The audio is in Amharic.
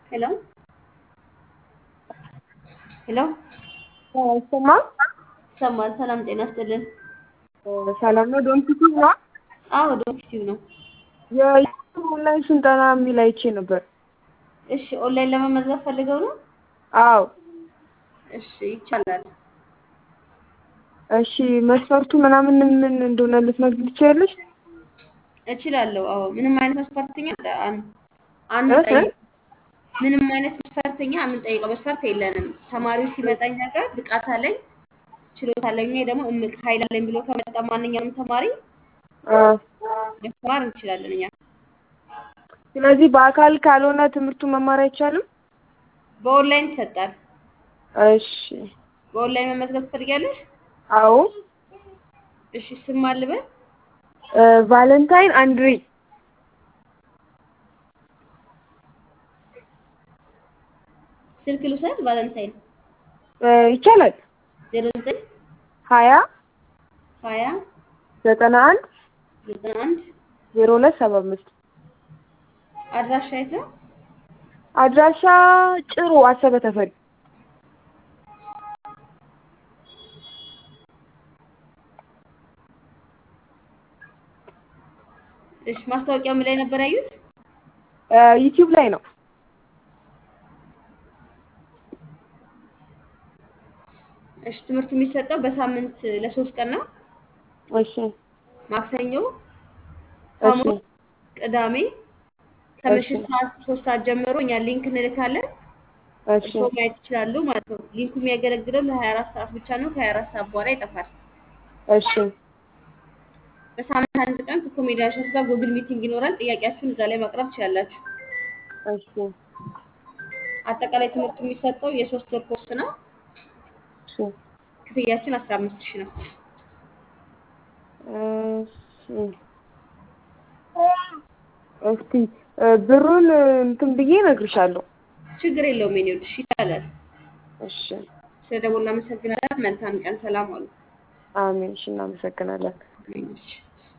ሄሎ ሄሎ ይሰማል? ይሰማል። ሰላም ጤና ይስጥልን። ሰላም ነው። ዶም ቲቪ ነው። አዎ ዶክቲቭ ነው። የኦንላይን ስልጠና የሚል አይቼ ነበር። እሺ ኦንላይን ለመመዝገብ ፈልገው ነው? አዎ። እሺ ይቻላል። እሺ መስፈርቱ ምናምን ምን እንደሆነ ልትነግሪኝ ትችያለሽ? እችላለሁ። አዎ ምንም አይነት መስፈርተኛ አን- አንጠይቅ ምንም አይነት መስፈርተኛ የምንጠይቀው መስፈርት የለንም። ተማሪው ሲመጣ እኛ ጋር ብቃት አለኝ ችሎታ አለኝ ወይ ደግሞ እምቅ ኃይል አለኝ ብሎ ከመጣ ማንኛውም ተማሪ አዎ። ማስተማር እንችላለን እኛ። ስለዚህ በአካል ካልሆነ ትምህርቱ መማር አይቻልም? በኦንላይን ይሰጣል። እሺ። በኦንላይን መመዝገብ ትፈልጊያለሽ? አዎ። እሺ ስም አልበል እ ቫለንታይን አንድሬ ስልክ ልውሰድ። ቫለንታይን እ ይቻላል። ዜሮ ዘጠኝ ሀያ ሀያ ዘጠና አንድ ዘጠና አንድ ዜሮ ሁለት ሰባ አምስት አድራሻ የት ነው? አድራሻ ጭሩ አሰበ ተፈሪ። እሺ ማስታወቂያው ምን ላይ ነበር ያዩት? እ ዩቲዩብ ላይ ነው። እሺ ትምህርቱ የሚሰጠው በሳምንት ለሶስት ቀን ነው። እሺ ማክሰኞ፣ እሺ ሐሙስ፣ ቅዳሜ ከምሽት ሰዓት ሶስት ሰዓት ጀምሮ እኛ ሊንክ እንልካለን። እሺ እርስዎ ማየት ይችላሉ ማለት ነው። ሊንኩ የሚያገለግለው ለሀያ አራት ሰዓት ብቻ ነው። ከሀያ አራት ሰዓት በኋላ ይጠፋል። እሺ በሳምንት አንድ ቀን ከኮሜዲያን ሸት ጋር ጉግል ሚቲንግ ይኖራል። ጥያቄያችሁን እዛ ላይ ማቅረብ ትችላላችሁ። እሺ አጠቃላይ ትምህርቱ የሚሰጠው የሶስት ወር ኮርስ ነው። እሺ ክፍያችን አስራ አምስት ሺህ ነው። እሺ እስቲ እ ብሩን እንትን ብዬ እነግርሻለሁ። ችግር የለውም የኔ ውድ፣ እሺ ይቻላል። እሺ ስለደወልን እናመሰግናለን። መልካም ቀን። ሰላም ዋሉ። አሜን። እሺ እናመሰግናለን። አሜን። እሺ